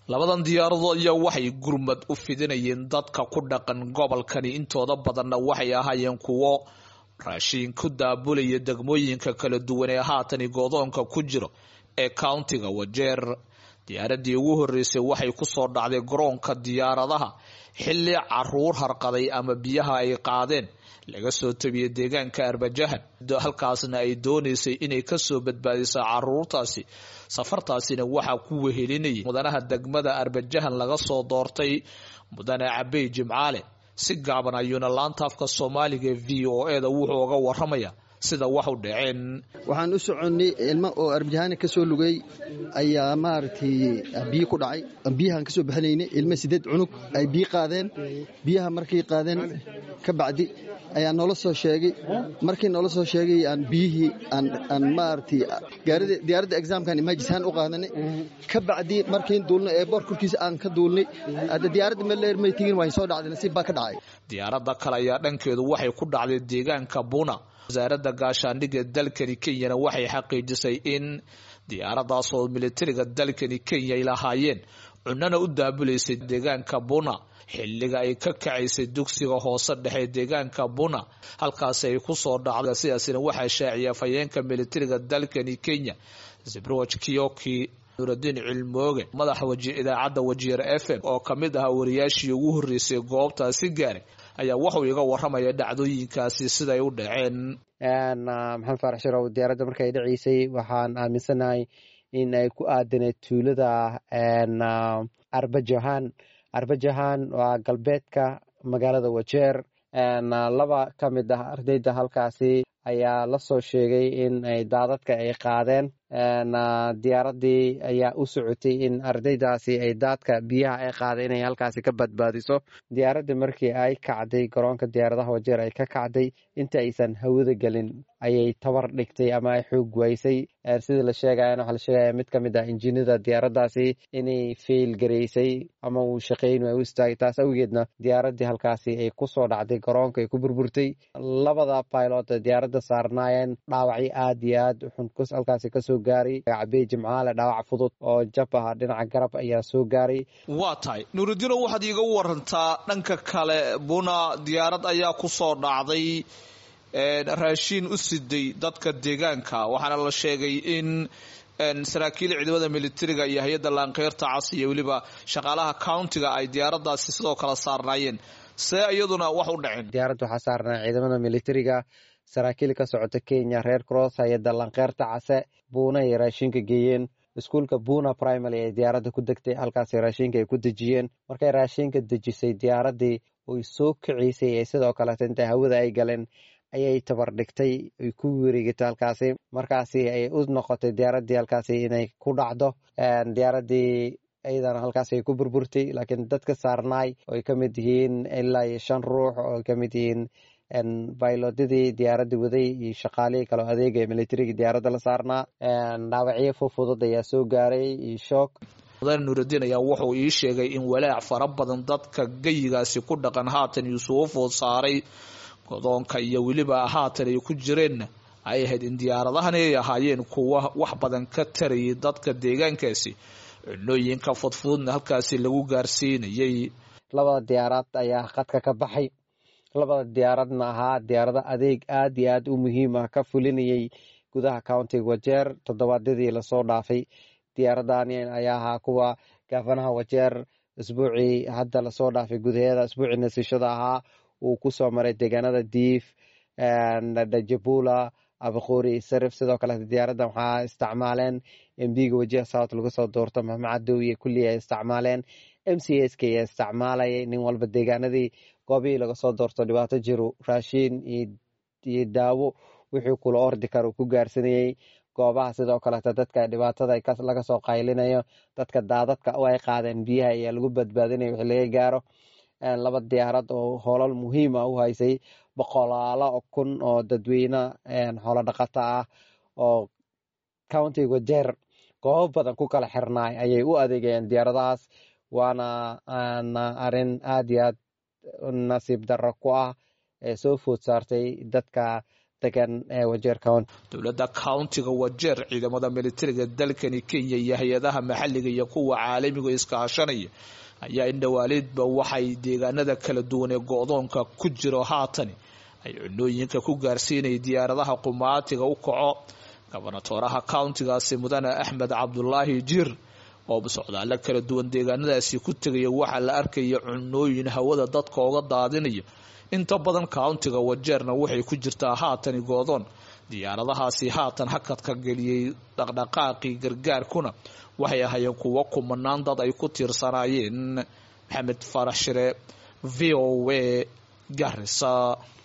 labadan diyaaradood ayaa waxay gurmad u fidinayeen dadka ku dhaqan gobolkani intooda badanna waxay ahaayeen kuwo raashiin ku daabulaya degmooyinka kala duwan ee haatani goodoonka ku jiro ee countiga wajeer diyaaradii ugu horeysay waxay kusoo dhacday garoonka diyaaradaha xilli caruur harqaday ama biyaha ay qaadeen laga soo tabiyey deegaanka arbajahan halkaasna ay dooneysay inay kasoo badbaadiso caruurtaasi safartaasina waxaa ku wehelinayay mudanaha degmada arbajahan laga soo doortay mudane cabey jimcaale si gaaban ayuuna laanta afka soomaaliga v o e da wuxuu uga waramaya sida wax u dhaceen waxaan u soconnay ilmo oo arbajahaana ka soo lugay ayaa maaragtay biyo ku dhacay biyahaan ka soo baxinaynay ilmo sideed cunug ay biyo qaadeen biyaha markay qaadeen ka bacdi ayaa noola soo sheegay markii noola soo sheegay aan biyihii aan maaragtay diyaaradda exaamkan imaajisaan u qaadanay ka bacdi markiin duulnay ee boor korkiisa aan ka duulnay hadda diyaaradda meleer may tegin waan soo dhacday nasiib baa ka dhacay diyaaradda kale ayaa dhankeedu waxay ku dhacday deegaanka buna wasaaradda gaashaandhigga dalkani kenyana waxay xaqiijisay in diyaaradaasoo militariga dalkani kenya ay lahaayeen cunana u daabulaysay deegaanka buna xilliga ay ka kacaysay dugsiga hoose dhexe deegaanka buna halkaasi ay kusoo dhacday sidaasina waxaa shaaciyay afhayeenka militariga dalkani kenya zibroj kiyoki nuuraddiin cilmooge madaxa idaacadda wajiir f m oo kamid ahaa wariyaashii ugu horreysay goobtaasi gaaray ayaa wuxuu iga waramaya dhacdooyinkaasi siday u dhaceen maxamed faarax sharow diyaaradda markay dhaceysay waxaan aaminsanahay in ay ku aadaneed tuulada arbajahan arbajahan waa galbeedka magaalada wajeer laba ka mid ah ardayda halkaasi ayaa la soo sheegay in ay daadadka ay qaadeen diyaaradii ayaa u socotay in ardaydaasi ay daadka biyaha ay qaadeen inay halkaasi ka badbaadiso diyaaradii markii ay kacday garoonka diyaaradaha wajeer ay ka kacday inta aysan hawada gelin ayay tabar dhigtay ama ay xoog waysay sidii la sheegaya waxaa la sheegaya mid ka mid ah injiinada diyaaraddaasi inay fail gareysay ama uu shaqeyn ay u istaagay taas awgeedna diyaaradii halkaasi ay kusoo dhacday garoonka ay ku burburtay labada pilot diyaaradda saarnaayeen dhaawacyo aad iyo aad xun halkaasi kasoo gaaray cabey jimcaale dhaawac fudud oo jab ah dhinaca garab ayaa soo gaaray waa tahay nuuridiino waxaad iiga warantaa dhanka kale buna diyaarad ayaa kusoo dhacday raashiin u siday dadka deegaanka waxaana la sheegay in saraakiil ciidamada militariga iyo hay-adda laankeyrta cas iyo weliba shaqaalaha countiga ay diyaaradaasi sidoo kale saarnaayeen see iyaduna wax u dhaceen diyaaradda waxaa saarnaa ciidamada militariga saraakiil ka socota kenya reer cross hay-adda lankeyrta case buuna ay raashinka geeyeen iskuulka buna primary ee diyaaradda ku degtay halkaasi raashinka ay ku dejiyeen markay raashinka dejisay diyaaradii oy soo kaceysay ee sidoo kaleeta inta hawada ay galeen ayay tabar dhigtay ay ku wareegatay halkaasi markaasi ay u noqotay diyaaradii halkaasi inay ku dhacdo diyaaradii iyadana halkaasi ay ku burburtay laakiin dadka saarnaay oo ay ka mid yihiin ilaa iyo shan ruux oo ay ka mid yihiin baylodadii diyaaradda waday iyo shaqaalihii kaleo adeega ee militariga diyaaradda la saarnaa dhaawacyo fufudud ayaa soo gaaray iyo shoog mudane nuuraddiin ayaa wuxuu ii sheegay in walaac fara badan dadka geyigaasi ku dhaqan haatan yuusufu food saaray godoonka iyo weliba haatan ay ku jireenna ay ahayd in diyaaradahani ay ahaayeen kuwa wax badan ka tarayay dadka deegaankaasi cunooyinka fudfududna halkaasi lagu gaarsiinayay labada diyaarad ayaa qadka ka baxay labada diyaaradna ahaa diyaarado adeeg aad iyo aad u muhiim ah ka fulinayay gudaha countiga wajeer toddobaadyadii lasoo dhaafay diyaaradani ayaa ahaa kuwa gaafanaha wajeer isbuucii hadda lasoo dhaafay gudaheeda isbuucii nasiishada ahaa uu kusoo maray deegaanada diif dajabula abaqoori sarif sidoo kale diyaaraddan waxaa isticmaaleen mbiga wajiha south lagu soo doorto maxmacadow iyo kulli ay isticmaaleen m c s k ayaa isticmaalayay nin walba deegaanadii goobihii laga soo doorto dhibaato jiro raashiin iyo daawo wixii kula ordi kara uu ku gaarsanayey goobaha sidoo kaleeta dadka dhibaatada laga soo qaylinayo dadka daadadka ay qaadeen biyaha ayaa lagu badbaadinaya wixii laga gaaro laba diyaarad oo hoolal muhiim ah u haysay boqolaalo kun oo dadweyne xoolo dhaqato ah oo countiga wajeer goobo badan ku kala xirnaay ayay u adeegayeen diyaaradahaas waana arin aad iyo aad nasiib darro ku ah ee soo food saartay dadka degan wajeer county dowladda countiga wajeer ciidamada militariga dalkani kenya iyo hay-adaha maxalliga iyo kuwa caalamiga iskaashanaya ayaa indhawaaleedba waxay deegaanada kala duwan ee go-doonka ku jiro haatani ay cunooyinka ku gaarsiinaya diyaaradaha qumaatiga u kaco gobonatooraha countigaasi mudane axmed cabdulaahi jir oo socdaalo kala duwan deegaanadaasi ku tegaya waxaa la arkaya cunooyin hawada dadka oga daadinaya inta badan countiga wajeerna waxay ku jirtaa haatani goodoon diyaaradahaasi haatan hakadka geliyey dhaqdhaqaaqii gargaarkuna waxay ahaayeen kuwo kumanaan dad ay ku tiirsanaayeen maxamed farax shire v o a garisa